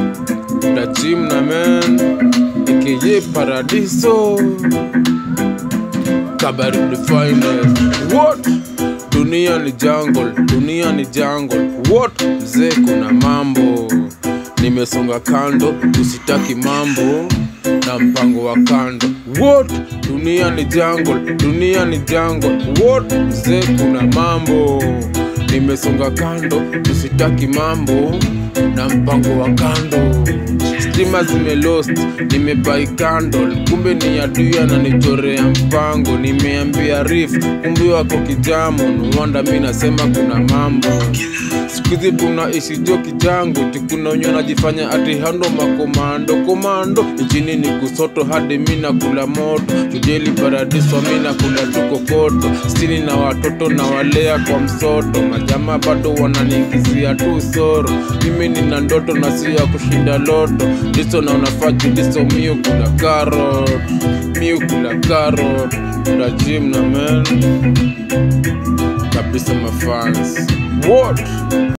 Dachim na men aka Paradiso Kabaru the finest What? Dunia ni jungle, dunia ni jungle What? Mzee kuna mambo Nimesonga kando, usitaki mambo na mpango wa kando What? Dunia ni jungle, dunia ni jungle What? Mzee kuna mambo Nimesonga kando, usitaki mambo na mpango wa kando stima zimelost nimebai candle kumbe ni adui ananichorea mpango nimeambia rif kumbe wako kijamo nuwanda mi nasema kuna mambo sikuhizi tunaishi jo kijango tikuna wenye wanajifanya ati hando makomando komando nchini ni kusoto hadi mi nakula moto jujeli paradiso mi nakula tukokoto stini na watoto na walea kwa msoto majama bado wananiingizia tu soro mimi nina ndoto na si ya kushinda loto ndiso na unafaju ndiso miu kula karot miu kula karot na gym na men kabisa mafans what